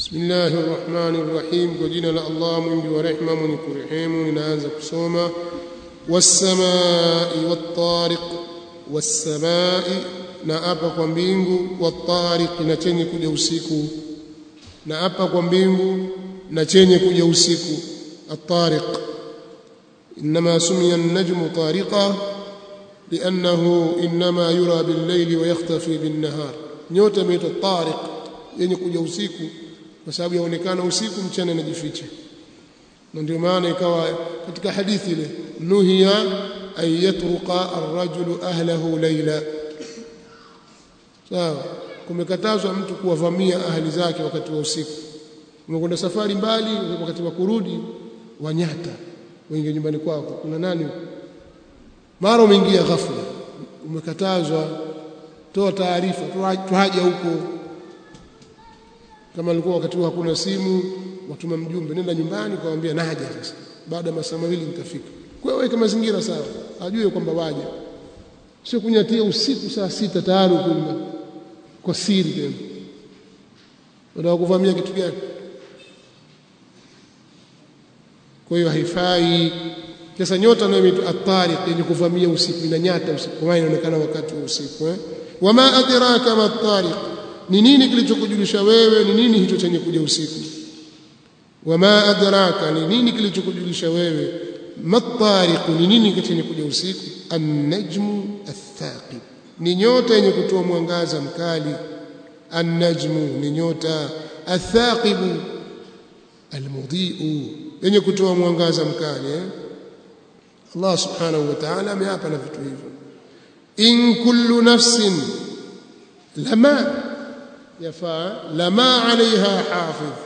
بسم الله الرحمن الرحيم وجينا لا الله mwingi wa rehema mwenye kurehemu ninaanza kusoma والسماء والطارق والسماء na apa kwa mbingu والطارق na chenye kuja usiku na apa kwa mbingu na chenye kuja usiku الطارق انما سمي النجم طارقا لانه انما يرى بالليل ويختفي بالنهار nyota imeitwa tariq yenye kuja usiku kwa sababu yaonekana usiku mchana inajificha na ndio maana ikawa katika hadithi ile nuhiya an yatruqa ar-rajulu ahlahu layla sawa kumekatazwa mtu kuwavamia ahli zake wakati wa usiku umekwenda safari mbali wakati wa kurudi wanyata wengi nyumbani kwako kuna nani mara umeingia ghafla umekatazwa toa taarifa tuhaja huko kama alikuwa wakati hakuna simu watuma mjumbe nenda nyumbani kawaambia naja sasa baada ya masaa mawili nitafika kwa hiyo weka mazingira sawa ajue kwamba waja sio kunyatia usiku saa sita tayari kuna kwa siri tena unataka kuvamia kitu gani kwa hiyo haifai sasa nyota nayo inaitwa at-tariq yenye kuvamia usiku inanyata usiku kwa inaonekana wakati wa usiku eh wama adraka ma at-tariq ni nini kilichokujulisha wewe ni nini hicho chenye kuja usiku wama adraka ni nini kilichokujulisha wewe matariq ni nini chenye kuja usiku an-najmu ath-thaqib ni nyota yenye kutoa mwangaza mkali an-najmu ni nyota ath-thaqib al-mudhi'u yenye kutoa mwangaza mkali eh? Allah subhanahu wa ta'ala ameapa na vitu hivyo in kullu nafsin lama yafaa lama alaiha hafidh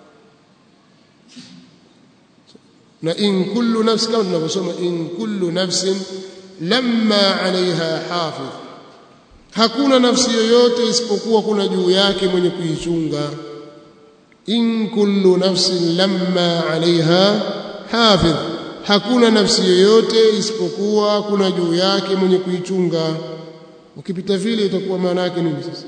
na in kullu nafs kama tunavyosoma in kullu nafsin lamma alaiha hafidh hakuna nafsi yoyote isipokuwa kuna juu yake mwenye kuichunga in kullu nafsin lamma alaiha hafidh hakuna nafsi yoyote isipokuwa kuna juu yake mwenye kuichunga ukipita vile itakuwa maana yake nini sasa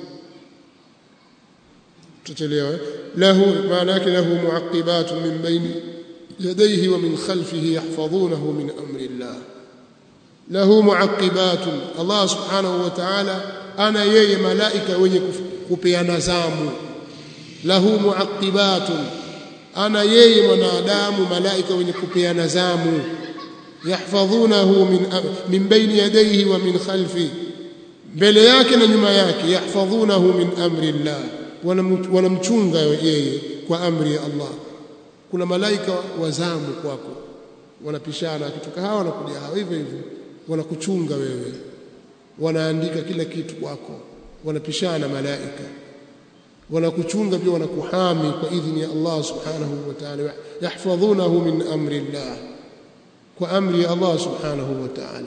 tutachelewa lahu maana yake lahu muaqibatun min baini yadayhi wa min khalfihi yahfazunahu min amri Allah lahu muaqibatun Allah subhanahu wa ta'ala ana yeye malaika wenye kupeana zamu lahu muaqibatun ana yeye mwanadamu malaika wenye kupeana zamu yahfadhunahu min min baini yadayhi wa min khalfi mbele yake na nyuma yake yahfadhunahu min amri Allah wanamchunga yeye kwa amri ya Allah kuna malaika wa zamu kwako wanapishana akitoka hawa wanakuja hawa hivyo hivyo wanakuchunga wewe wanaandika kila kitu kwako wanapishana malaika wanakuchunga pia wanakuhami kwa idhini ya Allah subhanahu wa ta'ala yahfadhunahu min amri Allah kwa amri ya Allah subhanahu wa ta'ala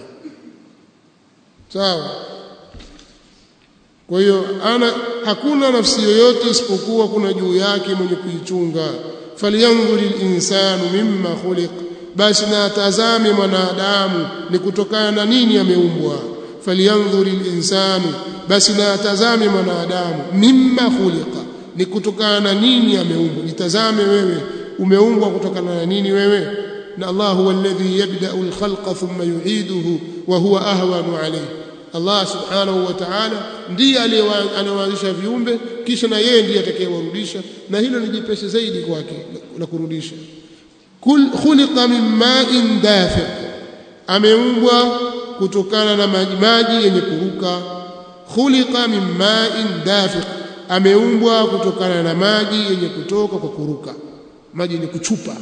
sawa kwa hiyo ana hakuna nafsi yoyote isipokuwa kuna juu yake mwenye kuichunga falyanzuri linsanu mimma khuliq basi na atazame mwanadamu ni kutokana na nini ameumbwa falyanzuri linsanu basi na atazame mwanadamu mimma khuliqa ni kutokana na nini ameumbwa jitazame wewe umeumbwa kutokana na nini wewe na Allah huwa alladhi yabda'u al-khalqa thumma yu'iduhu wa huwa ahwanu alayhi Allah subhanahu wa ta'ala ndiye anayeanzisha viumbe kisha na yeye ndiye atakayewarudisha na hilo ni jepesi zaidi kwake la kurudisha kul khuliqa min ma'in dafiq ameumbwa kutokana na maji maji yenye kuruka khuliqa min ma'in dafiq ameumbwa kutokana na maji yenye kutoka kwa kuruka maji yenye kuchupa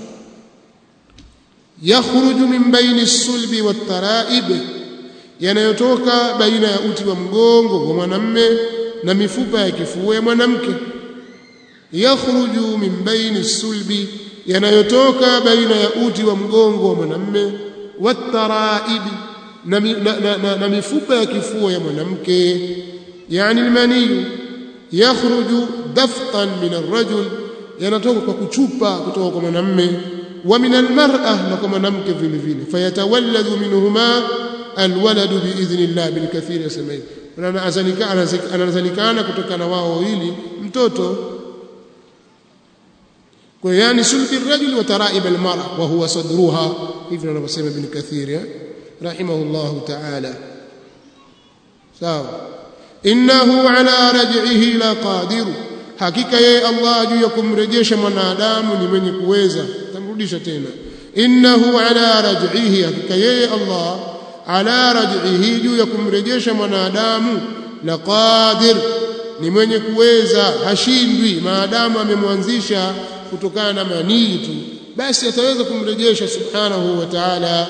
yakhruju min baini as-sulbi wat-tara'ib yanayotoka baina ya uti wa mgongo wa mwanamme na mifupa ya kifua ya mwanamke yakhruju min baini as-sulbi yanayotoka baina ya uti wa mgongo wa mwanamme wat-tara'ib na, na, na, na, na mifupa ya kifua ya mwanamke yani almani yakhruju daftan min arrajul yanatoka kwa kuchupa kutoka kwa mwanamme wa min almar'a na kwa mwanamke vile vile fayatawalladu minhuma alwaladu biidhnillah bilkathir yasemai anazalikana kutokana wao wawili mtoto kwa yani sulbi rajul wa taraib almar'a wa huwa sadruha hivyo anavyosema ibn kathir rahimahullah ta'ala sawa innahu ala raj'ihi la qadir hakika yeye Allah juu ya kumrejesha mwanadamu ni mwenye kuweza tamrudisha tena innahu ala raj'ihi hakika yeye Allah ala raj'ihi juu ya kumrejesha mwanadamu la qadir ni mwenye kuweza hashindwi maadamu amemwanzisha kutokana na manii tu basi ataweza kumrejesha subhanahu wa ta'ala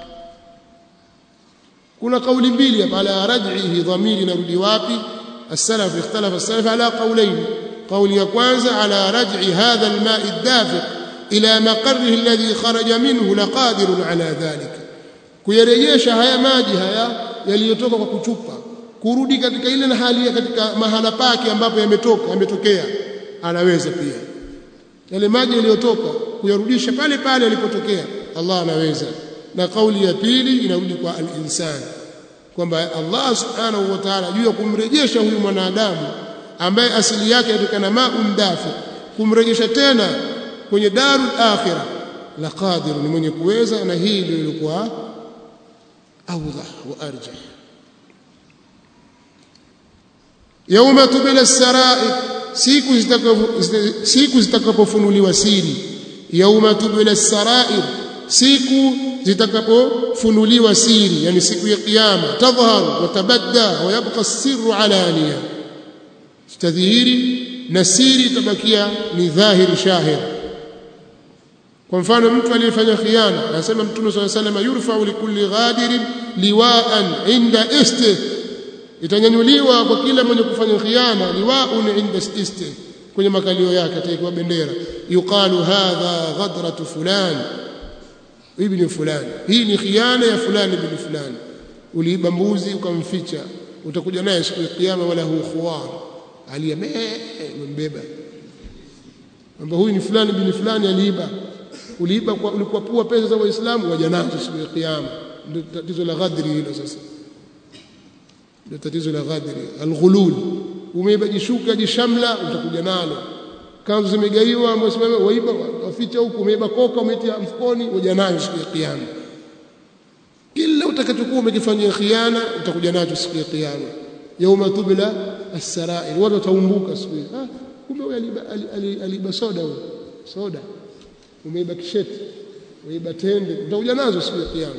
kuna kauli mbili hapa ala raj'ihi dhamiri narudi wapi السلف اختلف السلف على قولين قول ya kwanza على رجع هذا الماء الدافق إلى مقره الذي خرج منه لقادر على ذلك kuyarejesha haya maji haya yaliyotoka kwa kuchupa kurudi katika ile hali katika mahala pake ambapo yametoka yametokea anaweza pia yale maji yaliyotoka kuyarudisha pale pale yalipotokea Allah anaweza na kauli ya pili inarudi kwa al-insan kwamba Allah subhanahu wa ta'ala juu ya kumrejesha huyu mwanadamu ambaye asili yake yatokana ma'un dafi kumrejesha tena kwenye darul akhirah la qadir ni mwenye kuweza na hii ndio ilikuwa awdah wa arjah yauma tubila sarair siku siku zitakapofunuliwa siri yauma tubila sarair siku zitakapofunuliwa siri yani siku ya kiyama tadhharu wa tabadda wa yabqa sirru alaniya tadhihiri na siri itabakia ni dhahiri shahir kwa mfano mtu aliyefanya khiana anasema mtume swalla sallam yurfa'u likulli ghadirin liwa'an inda istih itanyanyuliwa kwa kila mwenye kufanya khiana liwa'un inda istih kwenye makalio yake ataikuwa bendera yuqalu hadha ghadratu fulan ibn fulani hii ni khiana ya fulani ibn fulani uliiba mbuzi ukamficha utakuja naye siku ya kiyama wala hu khuwar aliyembeba kwamba huyu ni fulani ibn fulani aliiba uliiba kwa ulikwapua pesa za waislamu waja nazo siku ya kiyama ndio tatizo la ghadri hilo sasa ndio tatizo la ghadri alghulul umeiba jishuka jishamla utakuja nalo kanzu zimegaiwa mwasimama waiba waficha huku umeiba koka umetia mfukoni waja nayo siku ya kiyama kila utakachokuwa umekifanyia khiana utakuja nacho siku ya kiyama yauma tubla as-sarair watu wataumbuka siku hiyo ah kumbe huyu aliba, aliba soda huyo soda umeiba kisheti umeiba tende utakuja nazo siku ya kiyama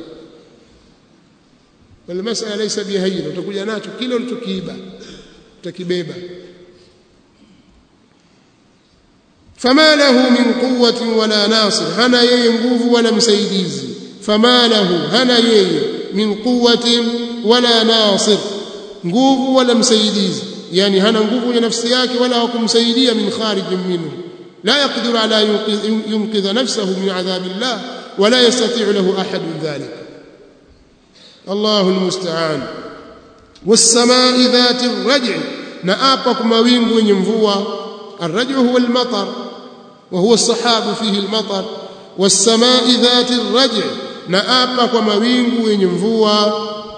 wala masala laysa bihayyin utakuja nacho kile ulichokiiba utakibeba fama lahu min quwwatin wala nasir hana yeye nguvu wala msaidizi fama lahu hana yeye min quwwatin wala nasir nguvu wala msaidizi yani hana nguvu ya nafsi yake wala hakumsaidia min kharijin minhu لا يقدر على ينقذ نفسه من عذاب الله ولا يستطيع له أحد ذلك الله المستعان والسماء ذات الرجع نآبك موين وينفوا الرجع هو المطر وهو الصحاب فيه المطر والسماء ذات الرجع نآبك موين وينفوا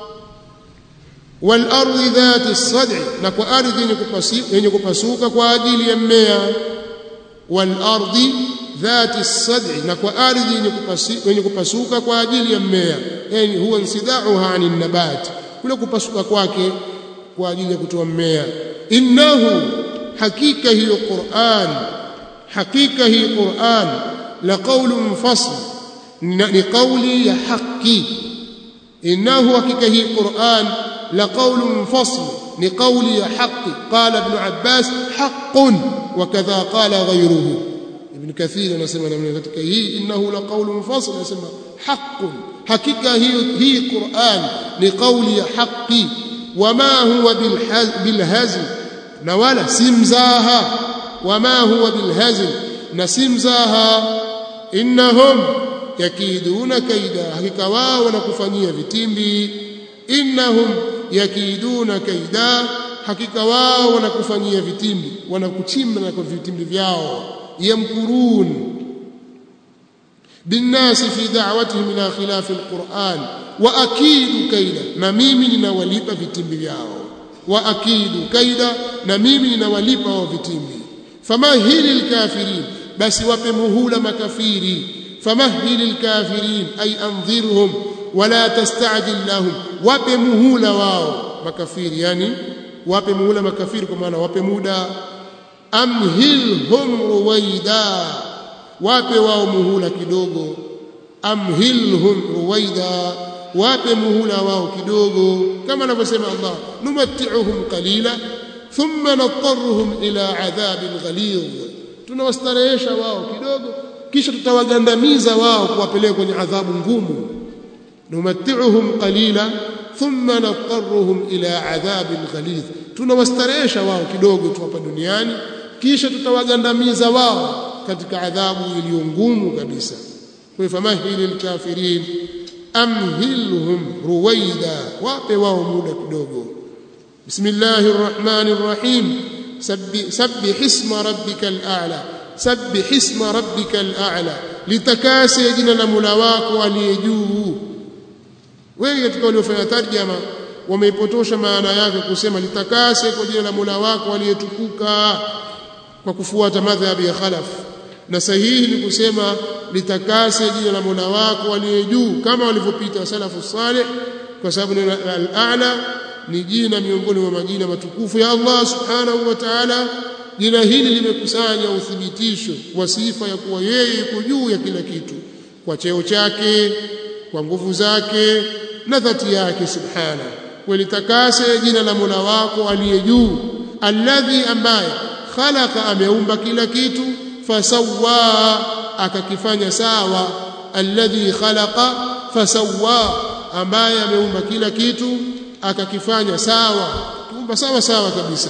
والأرض ذات الصدع نكو أرض ينكو kwa ajili ya mmea والارض ذات الصدع na kwa ardhi yenye kupasuka kwa ajili ya mmea yani huwa insidauha anin nabat kule kupasuka kwake kwa ajili ya kutoa mmea innahu hakika hiyo Qur'an hakika hii Qur'an la qawlun fasl ni qawli ya haki innahu hakika hii Qur'an la qawlun fasl ni qawli ya haki qala ibn Abbas haqqun وكذا قال غيره ابن كثير anasema namna katika hii innahu la qawlun fasl anasema haqqun hakika hiyo hii Qur'an ni qawli ya haqi wama huwa bil hazl na wala simzaha wama huwa bil hazl na simzaha innahum yakiduna kaida hakika wao wanakufanyia vitimbi innahum yakiduna kaida hakika wao wanakufanyia vitimbi wanakuchimba na kwa vitimbi vyao yamkurun binnasi fi da'watihim ila khilaf alquran wa akidu kaida na mimi ninawalipa vitimbi vyao wa akidu kaida na mimi ninawalipa wao vitimbi fama hili alkafirin basi wape muhula makafiri famahhil alkafirin ay anzirhum wala tastajil lahum wape muhula wao makafiri yani wape muhula makafiri kwa maana wape muda amhilhum ruwaida wape wao muhula kidogo amhilhum ruwaida wape muhula wao kidogo kama anavyosema Allah numatti'uhum qalila thumma natarruhum ila adhabin ghalidh tunawastarehesha wao kidogo kisha tutawagandamiza wao kuwapeleka kwenye adhabu ngumu numatti'uhum qalila thumma natarruhum ila adhabin ghalidh tunawastarehesha wao kidogo tu hapa duniani kisha tutawagandamiza wao katika adhabu iliyo ngumu kabisa kwa famahili alkafirin amhilhum ruwaida wape wao muda kidogo bismillahir rahmanir rahim sabbih isma rabbikal a'la sabbih isma rabbikal a'la litakase jina la Mola wako aliye juu wengi katika waliofanya tarjama wameipotosha maana yake kusema litakase kwa jina la Mola wako aliyetukuka kwa kufuata madhhabi ya khalaf na sahihi ni kusema litakase jina la Mola wako aliye juu kama walivyopita salafu salih kwa sababu neno al-a'la ni jina miongoni mwa majina matukufu ya Allah subhanahu wa ta'ala jina hili limekusanya uthibitisho wa sifa ya kuwa yeye yuko juu ya kila kitu kwa cheo chake kwa nguvu zake na dhati yake subhana walitakase jina la Mola wako aliye juu alladhi ambaye khalaqa ameumba kila kitu fasawwa akakifanya sawa alladhi khalaqa fasawwa ambaye ameumba kila kitu akakifanya sawa kuumba sawa sawa kabisa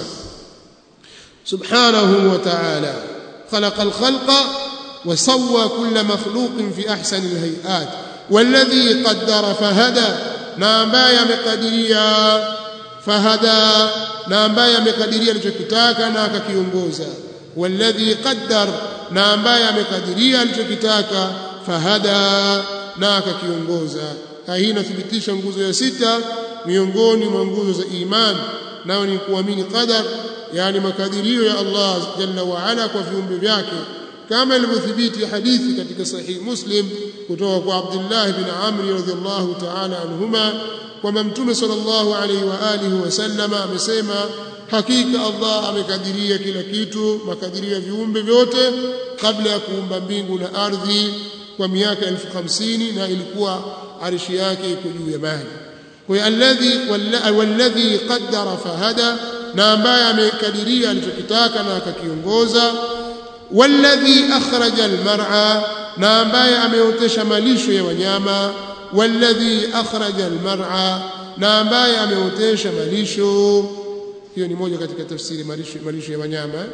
subhanahu wa ta'ala khalaqa al-khalqa wa sawwa kull makhluqin fi ahsani al-hay'at والذي قدر فهدى na ambaye amekadiria fahada na ambaye amekadiria alichokitaka na akakiongoza walladhi qaddar na ambaye amekadiria alichokitaka fahada na akakiongoza hii inathibitisha nguzo ya sita miongoni mwa nguzo za iman nayo ni kuamini qadar yani makadirio ya Allah jalla wa ala kwa viumbe vyake kama ilivyothibiti hadithi katika sahih muslim kutoka kwa Abdullah bin Amr radhiyallahu ta'ala anhuma kwamba mtume sallallahu alayhi wa alihi wasallama amesema hakika Allah amekadiria kila kitu makadirio ya viumbe vyote kabla ya kuumba mbingu na ardhi kwa miaka elfu hamsini na ilikuwa arishi yake iko juu ya maji kwa hiyo alladhi walladhi qaddara fahada na ambaye amekadiria alichokitaka na akakiongoza walladhi akhraja almar'a na ambaye ameotesha malisho ya wanyama walladhi akhraja almar'a na ambaye ameotesha malisho hiyo ni moja katika tafsiri malisho, malisho ya wanyama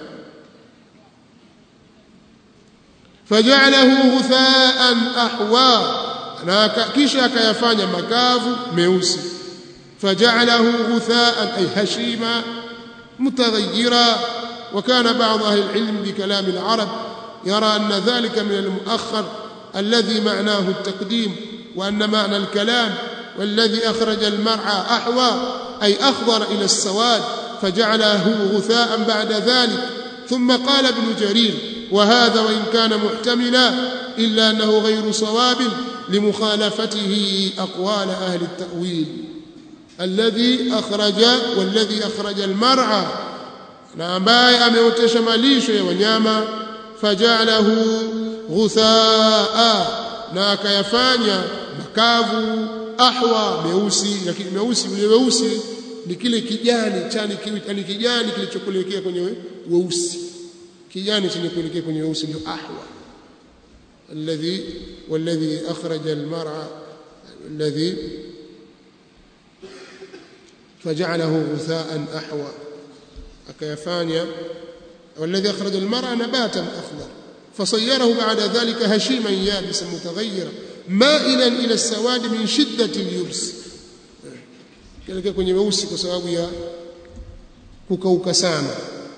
faja'alahu ghutha'an ahwa na kisha akayafanya makavu meusi faja'alahu ghutha'an ay hashima mutaghayyira وكان بعض أهل العلم بكلام العرب يرى أن ذلك من المؤخر الذي معناه التقديم وأن معنى الكلام والذي أخرج المرعى أحوى أي أخضر إلى السواد فجعله غثاء بعد ذلك ثم قال ابن جرير وهذا وإن كان محتملا إلا أنه غير صواب لمخالفته أقوال أهل التأويل الذي أخرج والذي أخرج المرعى na ambaye ameotesha malisho ya wanyama fajalahu ghuthaa na akayafanya makavu ahwa meusi lakini meusi ule weusi ni kile kijani chani kile kijani kilichokuelekea kwenye weusi kijani chenye kuelekea kwenye weusi ndio ahwa alladhi walladhi akhraja almar'a alladhi فجعله غثاء أحوى akayafanya والذي أخرج المرأة نباتا أخضر فصيره بعد ذلك هشيما يابسا متغيرا مائلا إلى السواد من شدة اليبس كلك kwenye weusi kwa sababu ya kukauka sana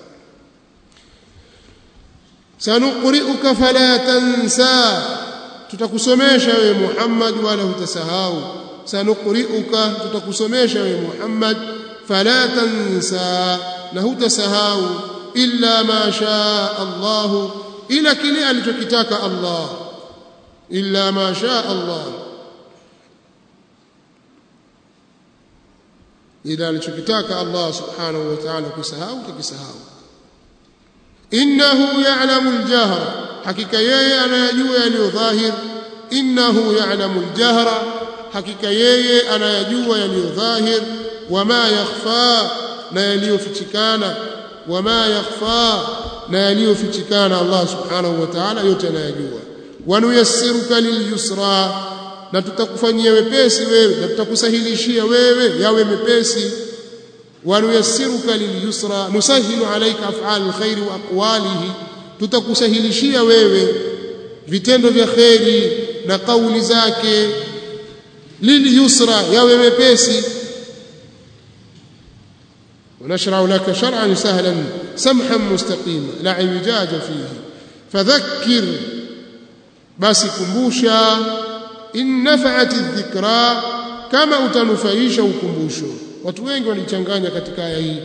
sanuqri'uka fala tansa tutakusomesha wewe Muhammad wala utasahau sanuqri'uka tutakusomesha wewe Muhammad fala tansa na hutasahau illa ma shaa Allah ila kile alichokitaka Allah illa ma shaa Allah ila alichokitaka Allah subhanahu wa ta'ala kusahau tukisahau innahu ya'lamu al-jahra hakika yeye anayajua yaliyo dhahir innahu ya'lamu al-jahra hakika yeye anayajua yaliyo dhahir wama yakhfa na yaliyofichikana wama yakhfa na yaliyofichikana Allah subhanahu wa ta'ala yote anayajua wanuyassiruka lilyusra na tutakufanyia wepesi wewe na tutakusahilishia wewe yawe mepesi wanuyassiruka lilyusra nusahilu alayka af'al alkhair wa aqwalihi tutakusahilishia wewe vitendo vya kheri na kauli zake lilyusra yawe mepesi ونشرع لك شرعا سهلا سمحا مستقيما لا اعوجاج فيه فذكر بس كمبوشا in nafa'at dhikra kama utanufaisha ukumbusho watu wengi walichanganya katika aya hii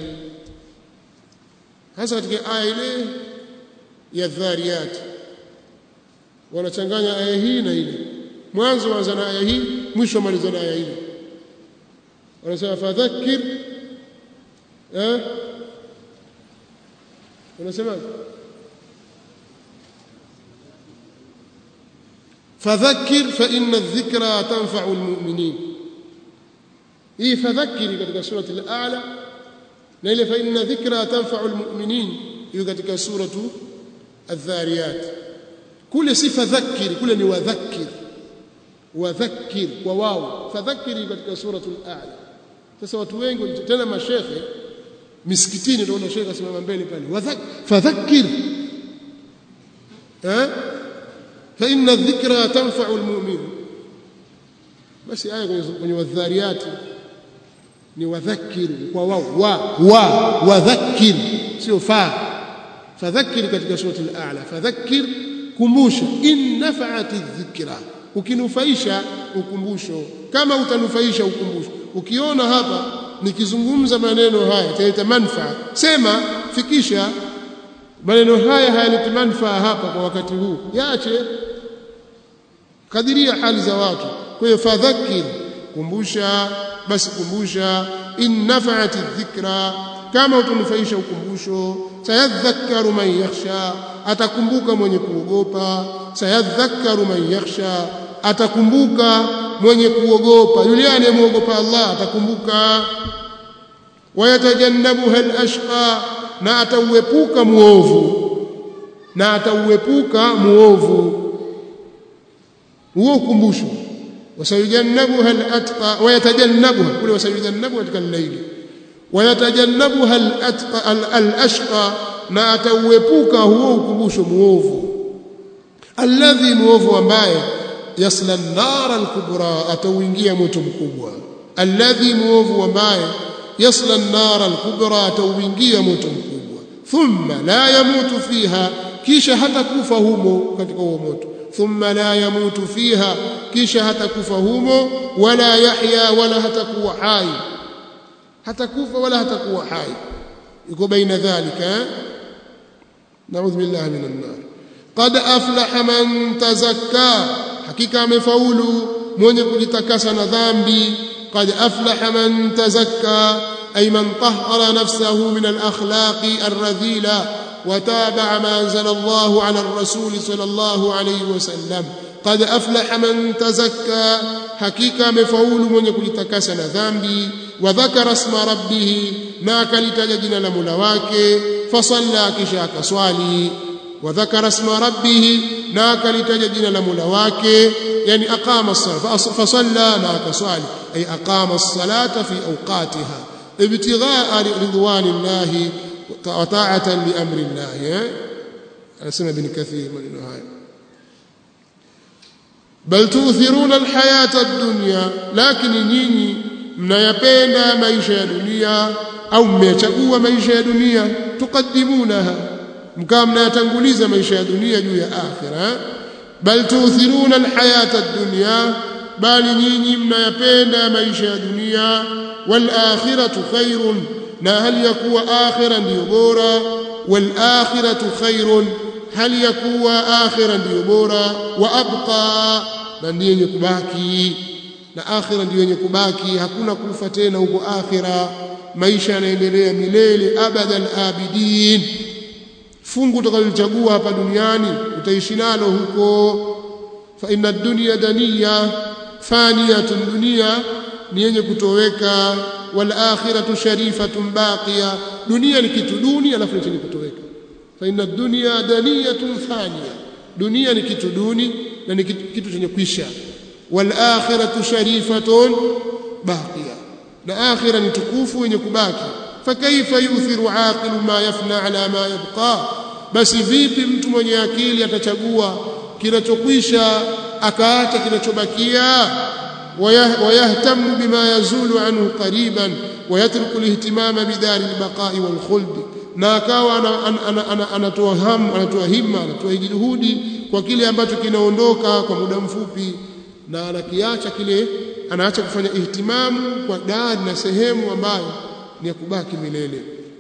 hasa katika aya ile ya dhariyat wanachanganya aya hii na ile mwanzo waanza na aya hii mwisho maliza na aya ile wanasema fadhakkir eh wanasema فذكر فإن الذكرى تنفع المؤمنين hii fadhakiri katika surati al-a'la na ile fa inna dhikra tanfa'u al-mu'minin hiyo katika suratu adh-dhariyat kule si fadhakiri kule ni wadhakkir wadhakkir kwa wao fadhakiri katika suratu al-a'la sasa watu wengi tena mashekhe misikitini utaona shekhe asimama mbele pale fadhakkir eh فإن الذكرى تنفع المؤمن بس آية kwenye wadhariyati ni wadhakkir kwa wao wa wa wadhakkir sio fa fadhakkir katika surati al-a'la fadhakkir kumbusha in nafa'at adh-dhikra ukinufaisha ukumbusho kama utanufaisha ukumbusho ukiona hapa nikizungumza maneno haya italeta manufaa sema fikisha maneno haya hayaleti manufaa hapa kwa wakati huu yaache kadiria hali za watu kwa hiyo fadhakir kumbusha basi kumbusha in nafa'at dhikra kama utanufaisha ukumbusho sayadhakkaru man yakhsha atakumbuka mwenye kuogopa sayadhakkaru man yakhsha atakumbuka mwenye kuogopa yule anayemuogopa Allah atakumbuka wayatajannabuha al-ashqa na atauepuka muovu na atauepuka muovu huo ukumbusho wasayujannabuha al-atqa wayatajannabuha kule wasayujannabuha katika al-layli wayatajannabuha al-atqa al-ashqa na atauepuka huo ukumbusho muovu alladhi muovu ambaye yasla an-nar al-kubra atauingia moto mkubwa alladhi muovu ambaye yasla an-nar al-kubra atauingia moto mkubwa thumma la yamutu fiha kisha hatakufa humo katika huo moto thumma la yamutu fiha kisha hatakufa humo wala yahya wala hatakuwa hai hatakufa wala hatakuwa hai yuko baina dhalika naudhu billahi minan nar qad aflaha man tazakka hakika amefaulu mwenye kujitakasa na dhambi قد أفلح من تزكى أي من طهر نفسه من الأخلاق الرذيلة وتابع ما أنزل الله على الرسول صلى الله عليه وسلم قد أفلح من تزكى حقيقة مفعول من يكون تكسن ذنبي وذكر اسم ربه ناك لتجدن لملواك فصلى كشاك صالي وذكر اسم ربه ناك لتجدن لملواك يعني أقام الصلاة فصلى ناك صالي أي أقام الصلاة في أوقاتها ابتغاء رضوان الله وطاعة لأمر الله أسمى بن كثير من النهاية بل تؤثرون الحياة الدنيا لكن نيني mnayapenda maisha ya dunia au mmechagua maisha ya dunia tukaddimunaha mkawa mnayatanguliza maisha ya dunia juu ya akhira bal tuuthiruna alhayata ad-dunya bali nyinyi mnayapenda maisha ya dunia wal akhiratu khairun na hali ya kuwa akhira ndiyo bora wal akhiratu khairun hali ya kuwa akhira ndiyo bora wa abqa na ndiyo yenye kubaki na akhira ndiyo yenye kubaki hakuna kufa tena huko akhira maisha yanaendelea milele abadan abidin fungu utakalochagua hapa duniani utaishi nalo huko fa inna dunya daniya faniyatun dunia ni yenye kutoweka wal akhiratu sharifatun baqiya dunia ni kitu duni alafu ni chenye kutoweka fa inna dunya daniyatun faniya dunia ni kitu duni na ni kitu, kitu chenye kwisha wal akhiratu sharifatun baqiya na akhira ni tukufu yenye kubaki fakaifa yuthiru aqilu ma yafna ala ma yabqa basi vipi mtu mwenye akili atachagua kinachokwisha akaacha kinachobakia ويهتم بما يزول عنه قريبا ويترك الاهتمام بدار البقاء والخلد na akawa anatoa hamu anatoa himma anatoa juhudi kwa kile ambacho kinaondoka kwa muda mfupi na anakiacha kile anaacha kufanya ihtimamu kwa dari na sehemu ambayo ni ya kubaki milele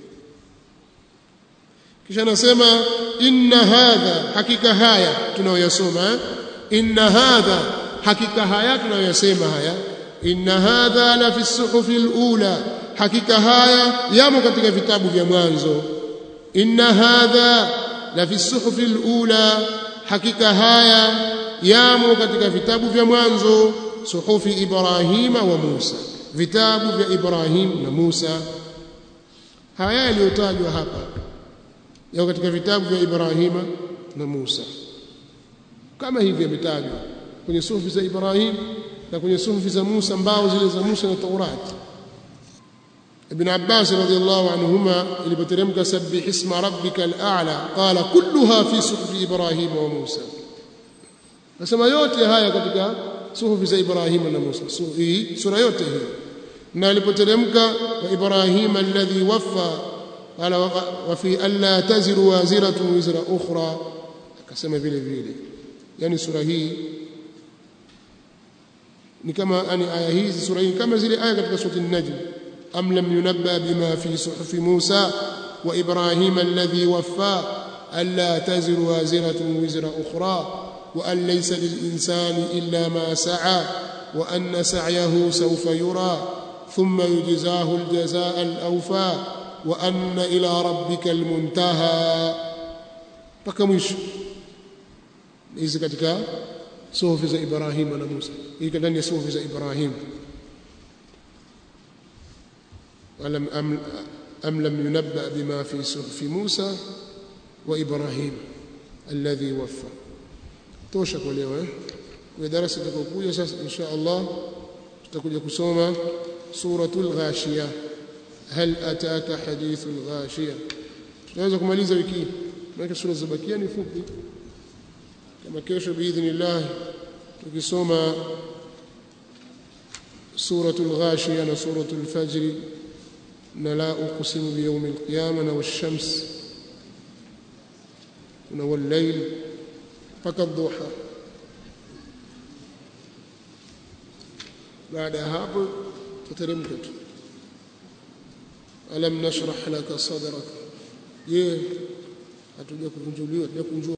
kisha anasema inna hadha hakika haya tunayoyasoma inna hadha hakika haya tunayoyasema haya inna hadha la fi suhufi alula hakika haya yamo katika vitabu vya mwanzo inna hadha la fi suhufi alula hakika haya yamo katika vitabu vya mwanzo suhufi ibrahima wa musa vitabu vya ibrahim na musa haya yaliyotajwa hapa yako katika vitabu vya ibrahima na musa kama hivi yametajwa kwenye suhufi za Ibrahim na kwenye suhufi za Musa mbao zile za Musa na Taurati Ibn Abbas radhiyallahu anhuma ilipoteremka sabbih isma rabbika al-a'la qala kulluha fi suhufi Ibrahim wa Musa nasema yote haya katika suhufi za Ibrahim na Musa hii sura yote hii na ilipoteremka wa Ibrahim alladhi waffa qala wa fi alla taziru waziratu wizra ukhra akasema vile vile yani sura hii ni kama yani aya hizi sura hii kama zile aya katika sura an-najm am lam yunabba bima fi suhufi Musa wa Ibrahim alladhi waffa alla taziru waziratun wizra ukhra wa an laysa lil-insani illa ma sa'a wa anna sa'yahu sawfa yura thumma yujzahu al-jazaa al-awfa wa anna ila rabbika al-muntaha mpaka mwisho hizi katika suhufi za Ibrahim na Musa iko ndani ya suhufi za Ibrahim alam am, am lam yunabba bima fi suhufi Musa wa Ibrahim alladhi waffa tosha kwa leo eh kwa darasa tutakokuja sasa insha Allah tutakuja kusoma suratul ghashiya hal ataka hadithul ghashiya tunaweza kumaliza wiki hii maana sura zibakia ni fupi kama kesho biidhnillah tukisoma suratul ghashiya na suratul fajr na la uqsimu biyawmil qiyamah na wash-shams na wal-layl mpaka dhuha baada ya hapo tuteremka tu alam nashrah laka sadrak je hatuja kukunjuliwa hatuja kunjua